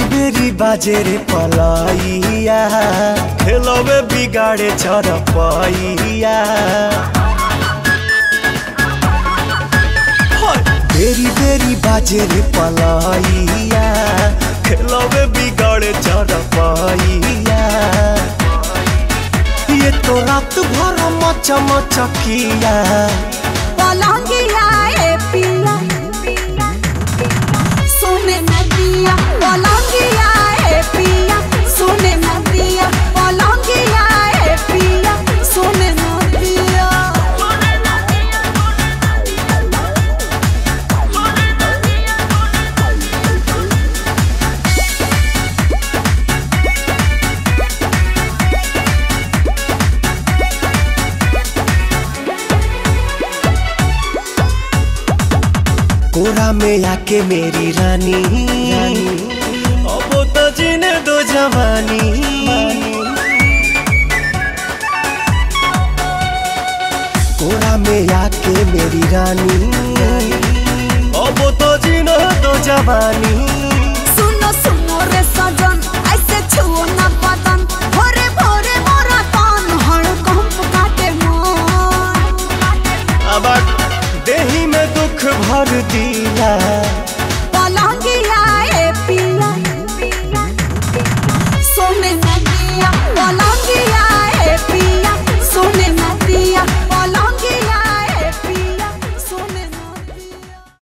बेरी बेरी बाजे रे पलाइया खेलवे बिगाड़े चरपैया बेरी बेरी बाजे रे पलाइया खेलवे बिगाड़े चरपैया ये तो रात भर मच मचकिया पलंगिया ए पिया सोने नदिया पलंगिया ए पिया सोने नदिया पलंगिया ए पिया सोने नदिया कोरा में आके मेरी रानी अब तो जीने दो जवानी